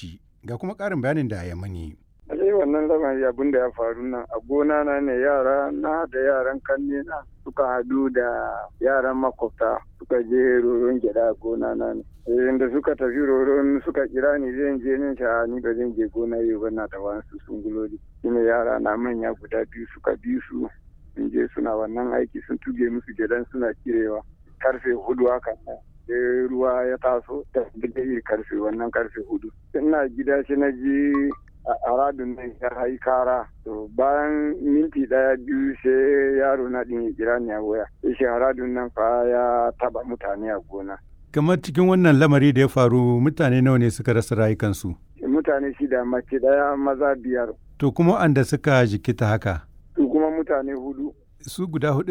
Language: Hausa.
Bauchi ga kuma ƙarin bayanin da ya mani. Alai wannan lamari abin da ya faru nan a gona na ne yara na da yaran kanne na suka hadu da yaran makwabta suka je roron gyada a gona na ne. da suka tafi roron suka kira ni zan je nin sha ni ba zan je gona yau ba na da wasu sunguloli. Shine yara na manya guda biyu suka bi su sun je suna wannan aiki sun tuge musu gyadan suna kirewa karfe hudu hakan nan. sai ruwa ya taso da yi karfe wannan karfe hudu. Ina gida shi na ji a radun nan ya yi kara to bayan minti daya biyu sai yaro na din ya kira ni a waya sai shi radun nan fa ya taba mutane a gona kamar cikin wannan lamari da ya faru mutane nawa ne suka rasa rayukansu mutane shida mace daya maza biyar to kuma anda suka jikita haka su kuma mutane hudu su guda hudu